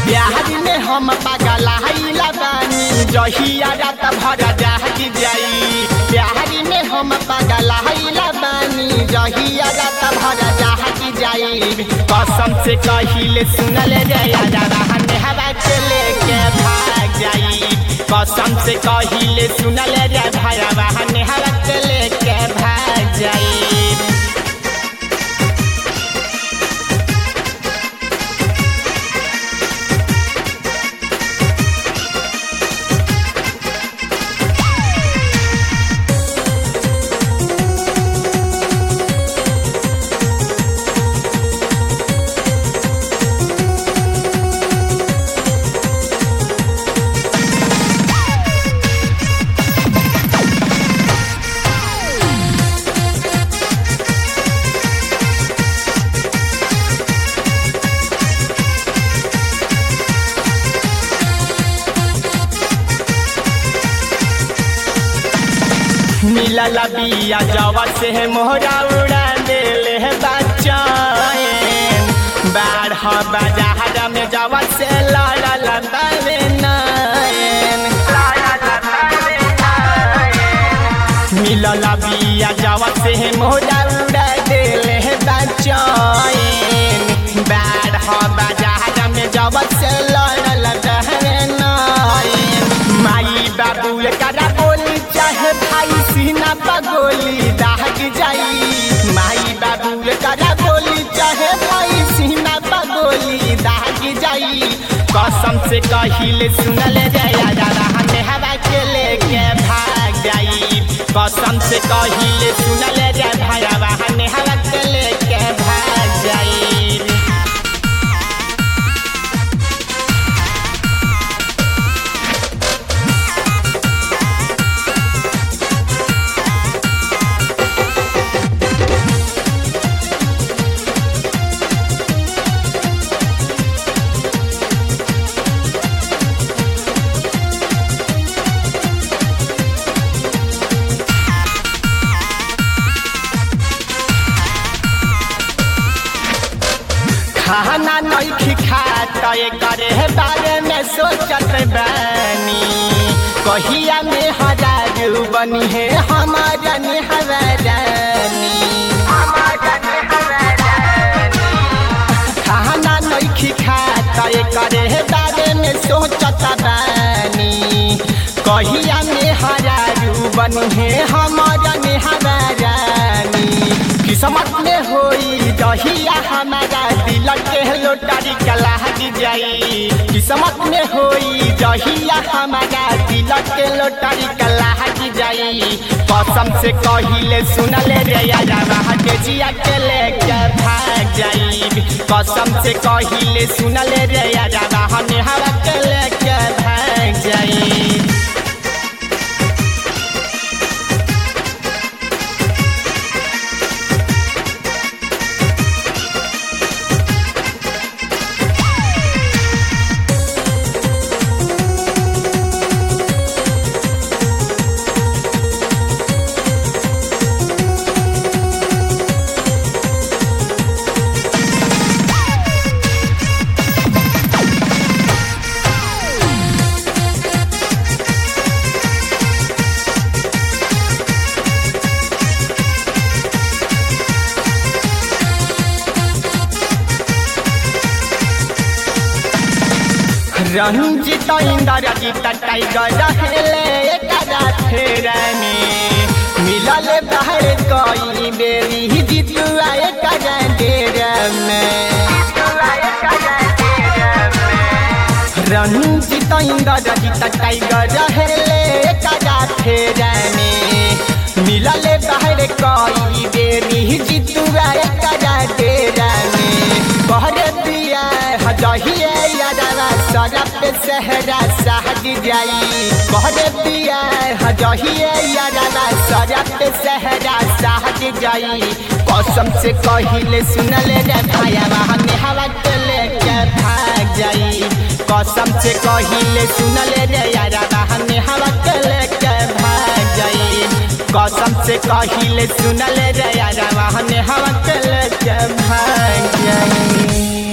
बिहार में हम पागल आइला बानी जहिया रात भर जाग जाई बिहार में हम पागल आइला बानी जहिया रात भर जाग जाई कसम से कहिले सुनल जया रहन हवा के लेके भाग जाई कसम से कहिले सुनल जय भया रहन हवा के लेके भाग जाई मिलल बिया जवा से मोहरा उड़ा देले है बच्चाएन बारह बाजार में जवा से लड़ल बावे नायन मिलल बिया जवा से मोहरा उड़ा देले है बच्चाएन बारह बाजार में जवा से लड़ल बावे नायन माई बाबू करा बोली चाहे भाई सीना पगोली दाग जाई माई बाबू करा बोली चाहे भाई सीना पगोली दाग जाई कसम से कहिले सुनल जया रहन हवा के लेके भाग जाई कसम से कहिले सुनल जय भया रहन हवा के लेके भाग जाई खाना नहीं खात करे बारे में सोचत बानी कहिया में हजार बनी है हमारा हवारानी खाना नहीं खात करे बारे में सोचत बानी कहिया में हजार बनी है हमारा हवारानी किस्मत में होई दहिया हमारा दिल के लोटारी कलाहट जाई किस्मत में होई दहिया हमारा दिल के लोटारी कलाहट जाई कसम से कहिले सुनले रे यारा के जिया के लेके भाग जाई कसम से कहिले सुनले रे यारा हमें हवा के लेके भाग जाई रंजित इंद्रजीत टाइगर रहेले एकरा फेरने मिलल बाहर कई बेरी जितुआ एकरा डेर में रंजित इंद्रजीत टाइगर रहेले एकरा फेरने मिलल बाहर कई बेरी जितुआ एकरा डेर में कहरे दिया हजहिए यारा सरप सहरा सहज जाई कहरे दिया हजहिए यारा सरप सहरा सहज जाई कसम से कहिले सुनले रे भाया हमने हवा के लेके भाग जाई कसम से कहिले सुनले रे यारा हमने हवा के लेके भाग जाई कसम से कहिले सुनले रे यारा हमने हवा के लेके भाग जाई